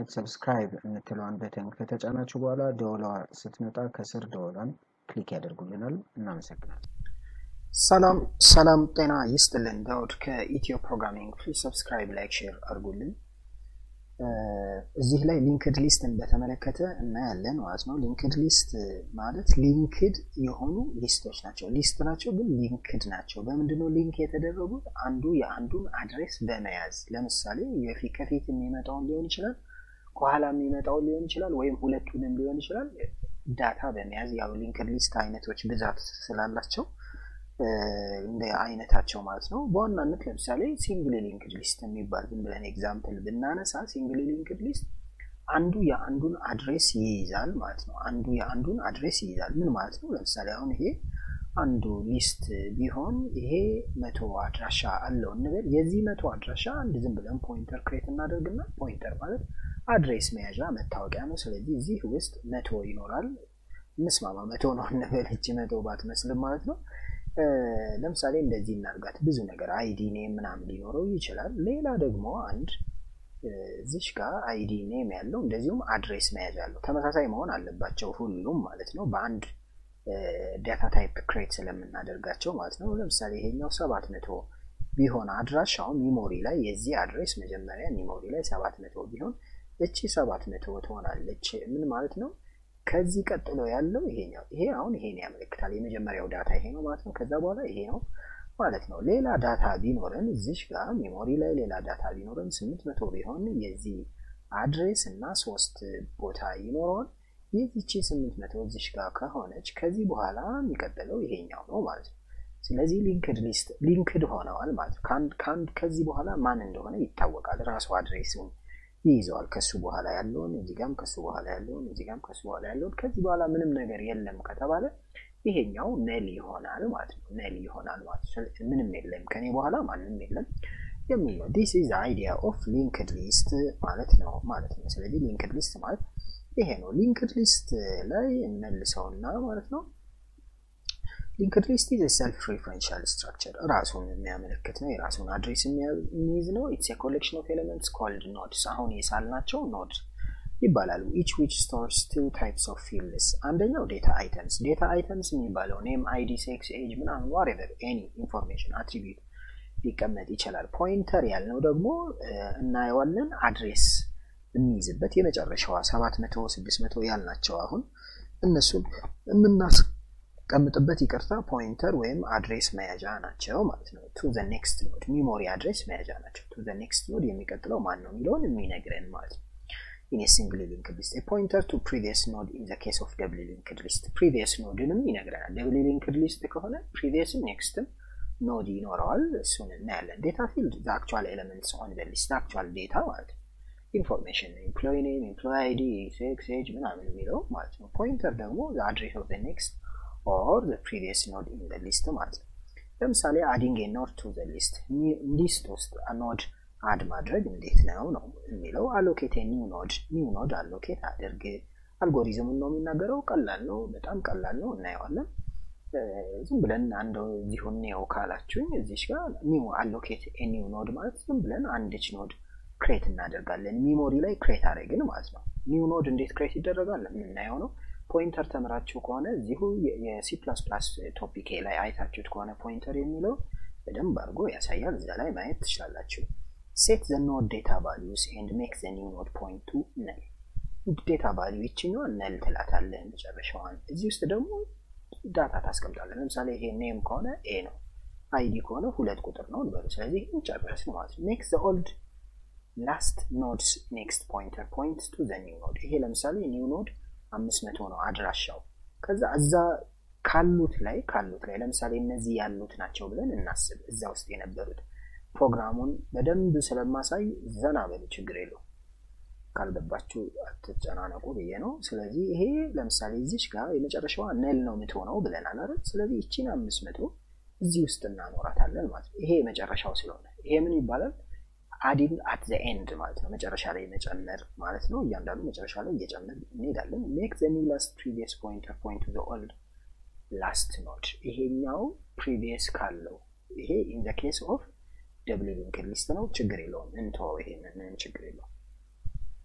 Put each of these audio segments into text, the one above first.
በማየት ሰብስክራይብ የምትለዋን በተን ከተጫናችሁ በኋላ ደወሏ ስትመጣ ከስር ደወሏን ክሊክ ያደርጉልናል። እናመሰግናለን። ሰላም ሰላም፣ ጤና ይስጥልን። ዳውድ ከኢትዮ ፕሮግራሚንግ ፕሊ ሰብስክራይብ፣ ላይክ፣ ሼር አድርጉልን። እዚህ ላይ ሊንክድ ሊስትን በተመለከተ እናያለን ማለት ነው። ሊንክድ ሊስት ማለት ሊንክድ የሆኑ ሊስቶች ናቸው። ሊስት ናቸው ግን ሊንክድ ናቸው። በምንድነው ሊንክ የተደረጉት? አንዱ የአንዱን አድሬስ በመያዝ ለምሳሌ የፊት ከፊት የሚመጣውን ሊሆን ይችላል፣ ከኋላ የሚመጣውን ሊሆን ይችላል፣ ወይም ሁለቱንም ሊሆን ይችላል። ዳታ በመያዝ ያው ሊንክድ ሊስት አይነቶች ብዛት ስላላቸው እንደ አይነታቸው ማለት ነው። በዋናነት ለምሳሌ ሲንግል ሊንክድ ሊስት የሚባል ዝም ብለን ኤግዛምፕል ብናነሳ ሲንግል ሊንክድ ሊስት አንዱ የአንዱን አድሬስ ይይዛል ማለት ነው። አንዱ የአንዱን አድሬስ ይይዛል ምን ማለት ነው? ለምሳሌ አሁን ይሄ አንዱ ሊስት ቢሆን ይሄ መቶ አድራሻ አለው እንበል። የዚህ መቶ አድራሻ አንድ ዝም ብለን ፖይንተር ክሬት እናደርግና ፖይንተር ማለት አድሬስ መያዣ መታወቂያ ነው። ስለዚህ እዚህ ውስጥ መቶ ይኖራል። እንስማማ፣ መቶ ነው እንበል። እቺ መቶ ባትመስልም ማለት ነው። ለምሳሌ እንደዚህ እናርጋት። ብዙ ነገር አይዲ ኔም ምናምን ሊኖረው ይችላል። ሌላ ደግሞ አንድ እዚሽ ጋር አይዲ ኔም ያለው እንደዚሁም አድሬስ መያዝ ያለው ተመሳሳይ መሆን አለባቸው ሁሉም ማለት ነው። በአንድ ዳታ ታይፕ ክሬት ስለምናደርጋቸው ማለት ነው። ለምሳሌ ይሄኛው ሰባት መቶ ቢሆን አድራሻው ሚሞሪ ላይ የዚህ አድሬስ መጀመሪያ ሚሞሪ ላይ ሰባት መቶ ቢሆን እቺ ሰባት መቶ ትሆናለች። ምን ማለት ነው? ከዚህ ቀጥሎ ያለው ይሄኛው ይሄ አሁን ይሄን ያመለክታል። የመጀመሪያው ዳታ ይሄ ነው ማለት ነው። ከዛ በኋላ ይሄ ነው ማለት ነው። ሌላ ዳታ ቢኖረን እዚሽ ጋር ሜሞሪ ላይ ሌላ ዳታ ቢኖረን ስምንት መቶ ቢሆን የዚህ አድሬስ እና ሶስት ቦታ ይኖረዋል። የዚቺ ስምንት መቶ እዚሽ ጋር ከሆነች ከዚህ በኋላ የሚቀጥለው ይሄኛው ነው ማለት ነው። ስለዚህ ሊንክድ ሊስት ሊንክድ ሆነዋል ማለት ነው። ከአንድ ከዚህ በኋላ ማን እንደሆነ ይታወቃል። ራሱ አድሬሱን ይይዘዋል። ከሱ በኋላ ያለውን እዚህ ጋም ከሱ በኋላ ያለውን እዚህ ጋም ከሱ በኋላ ያለውን ከዚህ በኋላ ምንም ነገር የለም ከተባለ ይሄኛው ነል ይሆናል ማለት ነው። ነል ይሆናል ማለት ነው። ምንም የለም ከኔ በኋላ ማንም የለም የሚል ነው። ዲስ ኢዝ አይዲያ ኦፍ ሊንክድ ሊስት ማለት ነው ማለት ነው። ስለዚህ ሊንክድ ሊስት ማለት ይሄ ነው። ሊንክድ ሊስት ላይ እንመልሰውና ማለት ነው ሊንክድ ሊስት ኢዝ ሰልፍ ሪፈረንሻል ስትራክቸር ራሱን የሚያመለክት ነው። የራሱን አድሬስ የሚይዝ ነው። ኢትስ ኮሌክሽን ኦፍ ኤሌመንትስ ኮልድ ኖድስ። አሁን የሳልናቸው ኖድ ይባላሉ። ኢች ዊች ስቶርስ ቱ ታይፕስ ኦፍ ፊልድስ። አንደኛው ዴታ አይተምስ። ዴታ አይተምስ የሚባለው ኔም፣ አይዲ፣ ሴክስ፣ ኤጅ ምናምን ዋሬቨር ኤኒ ኢንፎርሜሽን አትሪቢዩት ሊቀመጥ ይችላል። ፖይንተር ያልነው ደግሞ እናየዋለን አድሬስ የሚይዝበት የመጨረሻዋ ሰባት መቶ ስድስት መቶ ያልናቸው አሁን እነሱን የምናስ ቀምጥበት ይቅርታ ፖይንተር ወይም አድሬስ መያዣ ናቸው ማለት ነው። ቱ ዘ ኔክስት ኖድ ሚሞሪ አድሬስ መያዣ ናቸው። ቱ ዘ ኔክስት ኖድ የሚቀጥለው ማን ነው የሚለውን የሚነግረን ማለት ነው። ኢን ሲንግል ሊንክድ ሊስት ፖይንተር ቱ ፕሪቪየስ ኖድ ኢን ዘ ኬስ ኦፍ ደብል ሊንክድ ሊስት ፕሪቪየስ ኖድንም ይነግረናል። ደብል ሊንክድ ሊስት ከሆነ ፕሪቪየስም ኔክስትም ኖድ ይኖረዋል። እሱን እናያለን። ዴታ ፊልድ ዘ አክቹዋል ኤሌመንትስ ኦን ዘ ሊስት አክቹዋል ዴታ ማለት ነው። ኢንፎርሜሽን ኤምፕሎይ ኔም፣ ኤምፕሎይ አይዲ፣ ሴክስ፣ ኤጅ ምናምን የሚለው ማለት ነው። ፖይንተር ደግሞ ዘ አድሬስ ኦፍ ዘ ኔክስት ኦር ዘ ፕሪቪየስ ኖድ ኢን ዘ ሊስት ማለት ነው። ለምሳሌ አዲንግ ኖድ ቱ ዘ ሊስት ሊስት ውስጥ ኖድ አድ ማድረግ እንዴት ነው ነው የሚለው። አሎኬት ኒው ኖድ ኒው ኖድ አሎኬት አድርግ። አልጎሪዝሙን ነው የሚናገረው። ቀላል ነው፣ በጣም ቀላል ነው። እናየዋለን። ዝም ብለን አንድ እዚሁ ኒው ካላችሁኝ እዚሽ ጋር ኒው አሎኬት ኒው ኖድ ማለት ዝም ብለን አንድች ኖድ ክሬት እናደርጋለን። ሚሞሪ ላይ ክሬት አድረግን ማለት ነው። ኒው ኖድ እንዴት ክሬት ይደረጋል የምናየው ነው። ፖይንተር ተምራችሁ ከሆነ እዚሁ የሲ ፕላስ ፕላስ ቶፒኬ ላይ አይታችሁት ከሆነ ፖይንተር የሚለው በደንብ አድርጎ ያሳያል። እዛ ላይ ማየት ትችላላችሁ። ሴት ዘ ኖድ ዴታ ቫሊዩስ ኤንድ ሜክ ዘ ኒው ኖድ ፖይንት ቱ ነል። ዴታ ቫሊዩ ይችኛዋን ነል ትላታለህ መጨረሻዋን። እዚህ ውስጥ ደግሞ ዳታ ታስቀምጣለን። ለምሳሌ ይሄ ኔም ከሆነ ኤ ነው፣ አይዲ ከሆነ ሁለት ቁጥር ነው ልበሉ። ስለዚህ ይህን ጨረስን ማለት ነው። ሜክ ዘ ኦልድ ላስት ኖድስ ኔክስት ፖይንተር ፖይንት ቱ ዘ ኒው ኖድ። ይሄ ለምሳሌ ኒው ኖድ አምስት መቶ ነው አድራሻው። ከዛ እዛ ካሉት ላይ ካሉት ላይ ለምሳሌ እነዚህ ያሉት ናቸው ብለን እናስብ። እዛ ውስጥ የነበሩት ፕሮግራሙን በደንብ ስለማሳይ ዘና በሉ፣ ችግር የለው። ካልገባችሁ አትጨናነቁ ብዬ ነው። ስለዚህ ይሄ ለምሳሌ እዚች ጋር የመጨረሻዋ ነል ነው የምትሆነው ብለናል አይደል? ስለዚህ ይቺን አምስት መቶ እዚህ ውስጥ እናኖራታለን ማለት ነው። ይሄ የመጨረሻው ስለሆነ ይሄ ምን ይባላል? አዲንግ አት ዘ ኤንድ ማለት ነው። መጨረሻ ላይ መጨመር ማለት ነው። እያንዳንዱ መጨረሻ ላይ እየጨመር እንሄዳለን። ሜክ ዘ ኒው ላስት ፕሪቪየስ ፖይንተር ፖይንት ቱ ዘ ኦልድ ላስት ኖድ። ይሄኛው ፕሪቪየስ ካለው ይሄ ኢን ዘ ኬስ ኦፍ ደብል ሊንክድ ሊስት ነው። ችግር የለውም እንተወው። ይሄንን ምንም ችግር የለውም።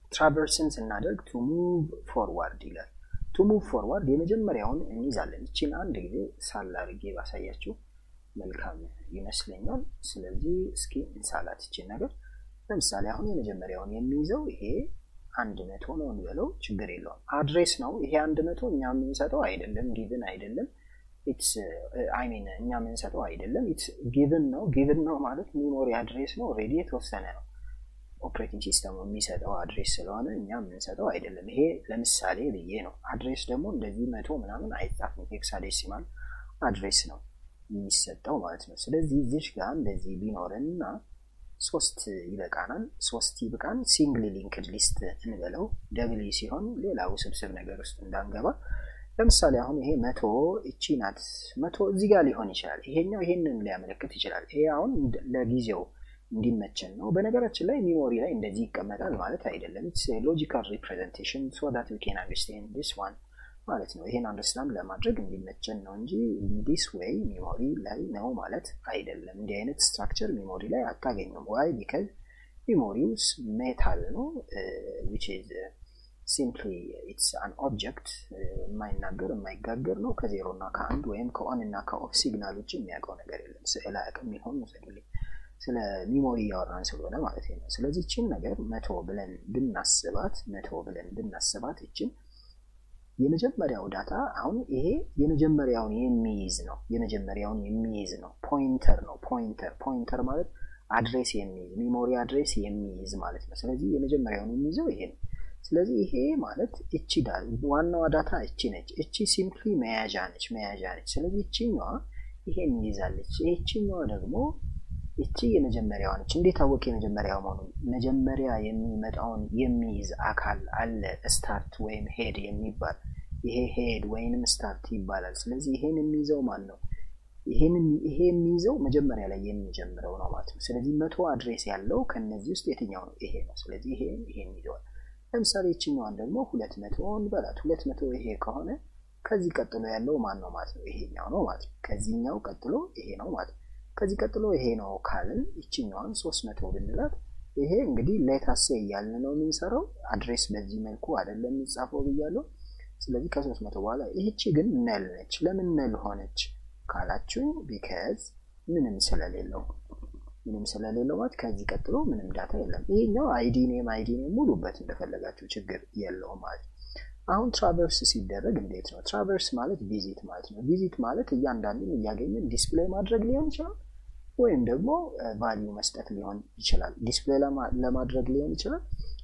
ትራቨርስን ስናደርግ ቱ ሙቭ ፎርዋርድ ይላል። ቱ ሙቭ ፎርዋርድ የመጀመሪያውን እንይዛለን። እችን አንድ ጊዜ ሳል አድርጌ ባሳያችሁ መልካም ይመስለኛል። ስለዚህ እስኪ እንሳላት ይችን ነገር። ለምሳሌ አሁን የመጀመሪያውን የሚይዘው ይሄ አንድ መቶ ነው እንበለው፣ ችግር የለውም። አድሬስ ነው ይሄ አንድ መቶ እኛ የምንሰጠው አይደለም፣ ጊቭን አይደለም። ኢትስ አይ ሚን እኛ የምንሰጠው አይደለም፣ ኢትስ ጊቭን ነው። ጊቭን ነው ማለት ሚሞሪ አድሬስ ነው፣ ኦልሬዲ የተወሰነ ነው። ኦፕሬቲንግ ሲስተሙ የሚሰጠው አድሬስ ስለሆነ እኛ የምንሰጠው አይደለም። ይሄ ለምሳሌ ብዬ ነው። አድሬስ ደግሞ እንደዚህ መቶ ምናምን አይጻፍም። ሄክሳዴሲማል አድሬስ ነው የሚሰጠው ማለት ነው። ስለዚህ እዚሽ ጋር እንደዚህ ቢኖረንና ሶስት ይበቃናል። ሶስት ይብቃን። ሲንግሊ ሊንክድ ሊስት እንበለው። ደብል ሲሆን ሌላ ውስብስብ ነገር ውስጥ እንዳንገባ። ለምሳሌ አሁን ይሄ መቶ እቺ ናት። መቶ እዚህ ጋር ሊሆን ይችላል። ይሄኛው ይሄንን ሊያመለክት ይችላል። ይሄ አሁን ለጊዜው እንዲመቸን ነው። በነገራችን ላይ ሚሞሪ ላይ እንደዚህ ይቀመጣል ማለት አይደለም። ኢትስ ሎጂካል ሪፕሬዘንቴሽን ሶ ዳት ዊ ካን አንደርስታንድ ዲስ ዋን ማለት ነው። ይሄን አንደርስታንድ ለማድረግ እንዲመቸን ነው እንጂ ዲስ ዌይ ሚሞሪ ላይ ነው ማለት አይደለም። እንዲህ አይነት ስትራክቸር ሚሞሪ ላይ አታገኙም። ዋይ ቢካዝ ሚሞሪውስ ሜታል ነው ዊች ኢዝ ሲምፕሊ ኢትስ አን ኦብጀክት የማይናገር የማይጋገር ነው። ከዜሮ እና ከአንድ ወይም ከኦን እና ከኦፍ ሲግናል ውጭ የሚያውቀው ነገር የለም። ስዕል አያውቅም። ይሆን ውሰዱልኝ ስለ ሚሞሪ እያወራን ስለሆነ ማለት ነው። ስለዚህ ይችን ነገር መቶ ብለን ብናስባት መቶ ብለን ብናስባት ይችን የመጀመሪያው ዳታ አሁን ይሄ የመጀመሪያውን የሚይዝ ነው። የመጀመሪያውን የሚይዝ ነው። ፖይንተር ነው። ፖይንተር ፖይንተር ማለት አድሬስ የሚይዝ ሚሞሪ አድሬስ የሚይዝ ማለት ነው። ስለዚህ የመጀመሪያውን የሚይዘው ይሄ ነው። ስለዚህ ይሄ ማለት እቺ ዋናዋ ዳታ እቺ ነች። እቺ ሲምፕሊ መያዣ ነች፣ መያዣ ነች። ስለዚህ እቺኛዋ ይሄን ይይዛለች። ይቺኛዋ ደግሞ እቺ የመጀመሪያዋ ነች። እንዴት አወቅ የመጀመሪያው መሆኑ? መጀመሪያ የሚመጣውን የሚይዝ አካል አለ፣ ስታርት ወይም ሄድ የሚባል ይሄ ሄድ ወይንም ስታርት ይባላል። ስለዚህ ይሄን የሚይዘው ማን ነው? ይሄ የሚይዘው መጀመሪያ ላይ የሚጀምረው ነው ማለት ነው። ስለዚህ መቶ አድሬስ ያለው ከነዚህ ውስጥ የትኛው ነው? ይሄ ነው። ስለዚህ ይሄ ይሄን ይዘዋል። ለምሳሌ ይችኛዋን ደግሞ ሁለት መቶን በላት። ሁለት መቶ ይሄ ከሆነ ከዚህ ቀጥሎ ያለው ማን ነው ማለት ነው? ይሄኛው ነው ማለት ነው። ከዚህኛው ቀጥሎ ይሄ ነው ማለት ነው። ከዚህ ቀጥሎ ይሄ ነው ካልን ይችኛዋን ሶስት መቶ ብንላት ይሄ እንግዲህ ሌታሴ እያልን ነው የምንሰራው። አድሬስ በዚህ መልኩ አይደለም የሚጻፈው ብያለሁ። ስለዚህ ከሶስት መቶ በኋላ ይህቺ ግን ነል ነች። ለምን ነል ሆነች ካላችሁ ቢከዝ ምንም ስለሌለው ምንም ስለሌለው ማለት ከዚህ ቀጥሎ ምንም ዳታ የለም። ይሄኛው አይዲ ኔም አይዲ ኔም ሙሉበት እንደፈለጋችሁ ችግር የለውም ማለት ነው። አሁን ትራቨርስ ሲደረግ እንዴት ነው? ትራቨርስ ማለት ቪዚት ማለት ነው። ቪዚት ማለት እያንዳንዱን እያገኘን ዲስፕሌይ ማድረግ ሊሆን ይችላል፣ ወይም ደግሞ ቫሊዩ መስጠት ሊሆን ይችላል። ዲስፕሌይ ለማድረግ ሊሆን ይችላል፣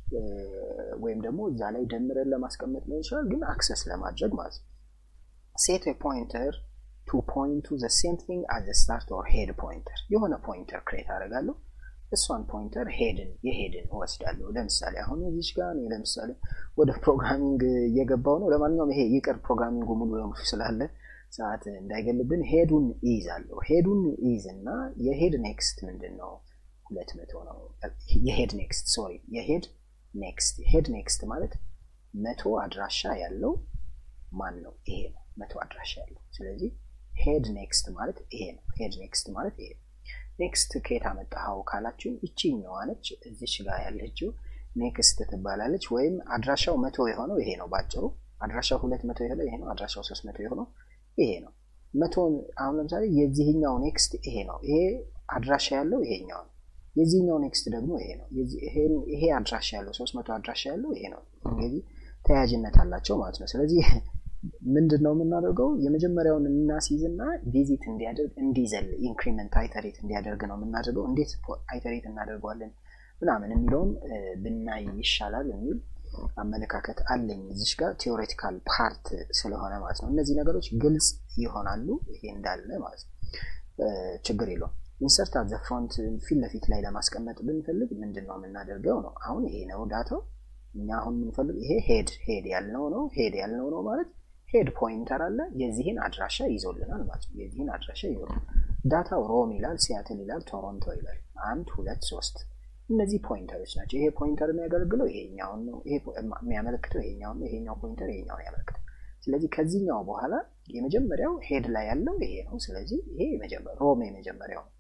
ወይም ደግሞ እዛ ላይ ደምረን ለማስቀመጥ ሊሆን ይችላል። ግን አክሰስ ለማድረግ ማለት ነው። ሴት ፖይንተር ቱ ፖይንት ቱ ዘ ሴም ቲንግ አዝ ስታርት ኦር ሄድ ፖይንተር የሆነ ፖይንተር ክሬት አደርጋለሁ። እሷን ፖይንተር ሄድን የሄድን እወስዳለሁ። ለምሳሌ አሁን እዚች ጋር እኔ ለምሳሌ ወደ ፕሮግራሚንግ እየገባው ነው። ለማንኛውም ይሄ ይቅር፣ ፕሮግራሚንጉ ሙሉ ለሙሉ ስላለ ሰዓት እንዳይገልብን ሄዱን ይይዛለሁ። ሄዱን ይይዝ እና የሄድ ኔክስት ምንድን ነው? ሁለት መቶ ነው። የሄድ ኔክስት ሶሪ፣ የሄድ ኔክስት ሄድ ኔክስት ማለት መቶ አድራሻ ያለው ማን ነው? ይሄ ነው መቶ አድራሻ ያለው። ስለዚህ ሄድ ኔክስት ማለት ይሄ ነው። ሄድ ኔክስት ማለት ይሄ ነው። ኔክስት ከየት አመጣኸው ካላችሁ ይቺኛዋ ነች። እዚች ጋር ያለችው ኔክስት ትባላለች። ወይም አድራሻው መቶ የሆነው ይሄ ነው። ባጭሩ አድራሻው ሁለት መቶ የሆነው ይሄ ነው። አድራሻው ሶስት መቶ የሆነው ይሄ ነው። መቶን አሁን ለምሳሌ የዚህኛው ኔክስት ይሄ ነው። ይሄ አድራሻ ያለው ይሄኛው ነው። የዚህኛው ኔክስት ደግሞ ይሄ ነው። ይሄ አድራሻ ያለው ሶስት መቶ አድራሻ ያለው ይሄ ነው። እንግዲህ ተያያዥነት አላቸው ማለት ነው። ስለዚህ ምንድን ነው የምናደርገው? የመጀመሪያውን እናስይዝና ቪዚት እንዲያደርግ እንዲዘል ኢንክሪመንት አይተሬት እንዲያደርግ ነው የምናደርገው። እንዴት አይተሬት እናደርገዋለን ምናምን የሚለውን ብናይ ይሻላል የሚል አመለካከት አለኝ። እዚሽ ጋር ቴዎሬቲካል ፓርት ስለሆነ ማለት ነው። እነዚህ ነገሮች ግልጽ ይሆናሉ። ይሄ እንዳለ ማለት ነው፣ ችግር የለውም። ኢንሰርት አት ዘ ፍሮንት ፊት ለፊት ላይ ለማስቀመጥ ብንፈልግ ምንድን ነው የምናደርገው ነው። አሁን ይሄ ነው ዳታው። እኛ አሁን የምንፈልግ ይሄ ሄድ ሄድ ያልነው ነው። ሄድ ያልነው ነው ማለት ሄድ ፖይንተር አለ የዚህን አድራሻ ይዞልናል ማለት ነው። የዚህን አድራሻ ይዞልናል። ዳታው ሮም ይላል፣ ሲያትል ይላል፣ ቶሮንቶ ይላል። አንድ ሁለት ሶስት እነዚህ ፖይንተሮች ናቸው። ይሄ ፖይንተር የሚያገለግለው ይሄኛውን ነው። ይሄ የሚያመለክተው ይሄኛውን ነው። ይሄኛው ፖይንተር ይሄኛውን ያመለክታል። ስለዚህ ከዚህኛው በኋላ የመጀመሪያው ሄድ ላይ ያለው ይሄ ነው። ስለዚህ ይሄ ሮም የመጀመሪያው ነው።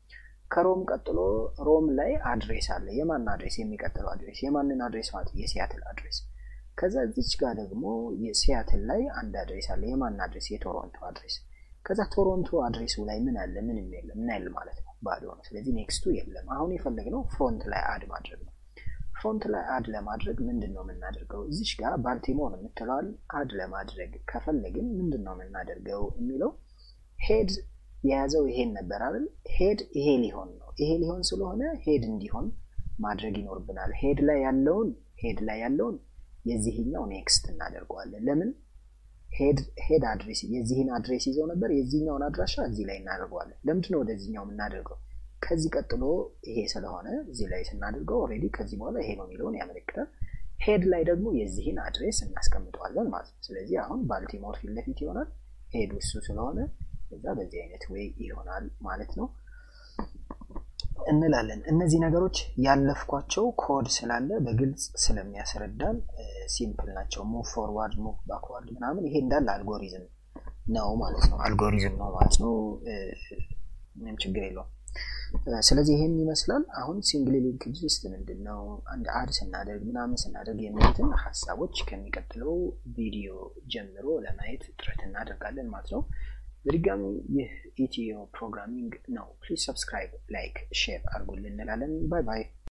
ከሮም ቀጥሎ ሮም ላይ አድሬስ አለ። የማን አድሬስ? የሚቀጥለው አድሬስ የማንን አድሬስ ማለት የሲያትል አድሬስ። ከዛ እዚች ጋር ደግሞ የሲያትል ላይ አንድ አድሬስ አለ። የማን አድሬስ? የቶሮንቶ አድሬስ። ከዛ ቶሮንቶ አድሬሱ ላይ ምን አለ? ምንም የለም። ምን ያለ ማለት ነው? ባዶ ነው። ስለዚህ ኔክስቱ የለም። አሁን የፈለግነው ፍሮንት ላይ አድ ማድረግ ነው። ፍሮንት ላይ አድ ለማድረግ ምንድን ነው የምናደርገው? እዚች ጋር ባልቲሞር የምትለዋል አድ ለማድረግ ከፈለግን ምንድን ነው የምናደርገው የሚለው ሄድ የያዘው ይሄን ነበር አይደል? ሄድ ይሄ ሊሆን ነው። ይሄ ሊሆን ስለሆነ ሄድ እንዲሆን ማድረግ ይኖርብናል። ሄድ ላይ ያለውን ሄድ ላይ ያለውን የዚህኛው ኔክስት እናደርገዋለን። ለምን ሄድ አድሬስ የዚህን አድሬስ ይዘው ነበር። የዚህኛውን አድራሻ እዚህ ላይ እናደርገዋለን። ለምንድን ነው ወደዚህኛው የምናደርገው? ከዚህ ቀጥሎ ይሄ ስለሆነ እዚህ ላይ ስናደርገው ኦልሬዲ ከዚህ በኋላ ይሄ ነው የሚለውን ያመለክታል። ሄድ ላይ ደግሞ የዚህን አድሬስ እናስቀምጠዋለን ማለት ነው። ስለዚህ አሁን ባልቲሞር ፊት ለፊት ይሆናል። ሄዱ እሱ ስለሆነ እዛ በዚህ አይነት ወይ ይሆናል ማለት ነው እንላለን። እነዚህ ነገሮች ያለፍኳቸው ኮድ ስላለ በግልጽ ስለሚያስረዳን ሲምፕል ናቸው። ሙቭ ፎርዋርድ፣ ሙቭ ባክዋርድ ምናምን ይሄ እንዳለ አልጎሪዝም ነው ማለት ነው። አልጎሪዝም ነው ማለት ነው። ምንም ችግር የለውም። ስለዚህ ይሄን ይመስላል። አሁን ሲንግል ሊንክድ ሊስት ምንድን ነው፣ አንድ አድ ስናደርግ ምናምን ስናደርግ የሚሉትን ሀሳቦች ከሚቀጥለው ቪዲዮ ጀምሮ ለማየት ጥረት እናደርጋለን ማለት ነው። በድጋሚ ይህ ኢትዮ ፕሮግራሚንግ ነው። ፕሊዝ ሰብስክራይብ፣ ላይክ፣ ሼር አድርጉልን እንላለን። ባይ ባይ።